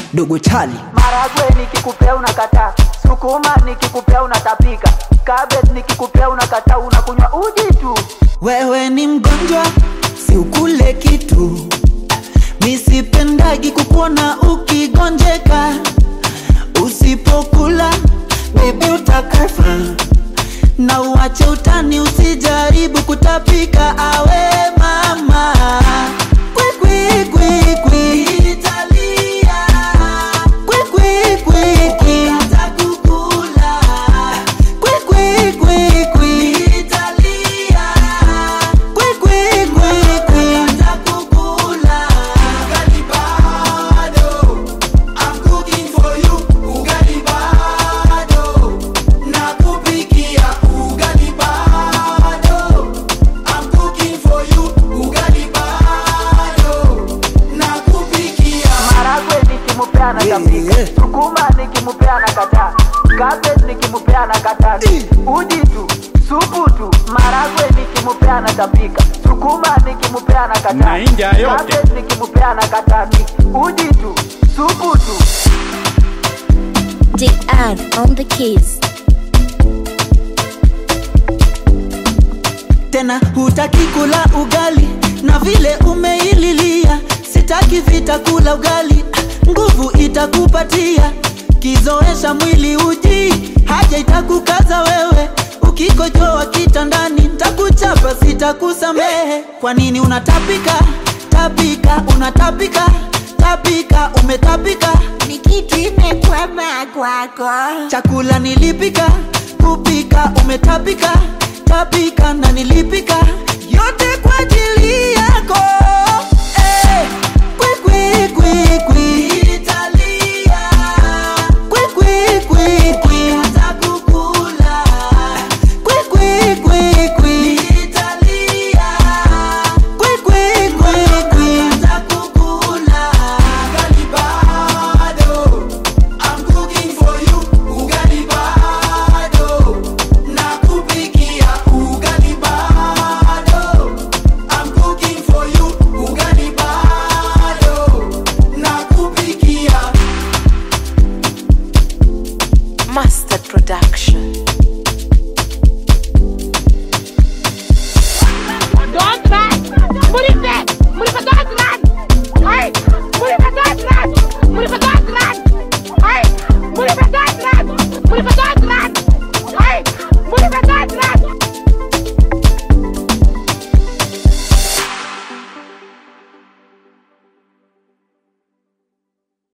dogo chali maragwe nikikupea unakataa sukuma nikikupea unatapika cabbage nikikupea unakataa unakunywa uji tu wewe ni mgonjwa si ukule kitu misipendagi kukuona ukigonjeka usipokula bebi utakafa na uache utani usijaribu kutapika awe mama Kwi, kwi, kwi, kwi. Italia. Kwi, kwi, kwi, kwi. Kwi, kwi, kwi, kwi. Italia. Kwi, kwi, kwi, kwi. Ugali bado, I'm cooking for you. Ugali bado, nakupikia. Ugali bado, I'm cooking for you. Ugali bado, nakupikia. maragwe nikimupea anatapika Yeah. sukuma nikimupea anakataa cabbage nikimupea anakataa uji tu supu tu maragwe nikimupea anatapika sukuma nikimupea anakataa Mahindi yote. cabbage nikimupea anakataa uji tu supu tu DR on the keys. tena hutaki kula ugali na vile umeililia sitaki vita kula ugali Ah, nguvu itakupatia kizoesha mwili uji haja itakukaza wewe ukikojoa kitandani ntakuchapa sitakusamehe kwa nini unatapika tapika unatapika tapika umetapika Ni kitu imekwama kwako. chakula nilipika kupika umetapika tapika na nilipika yote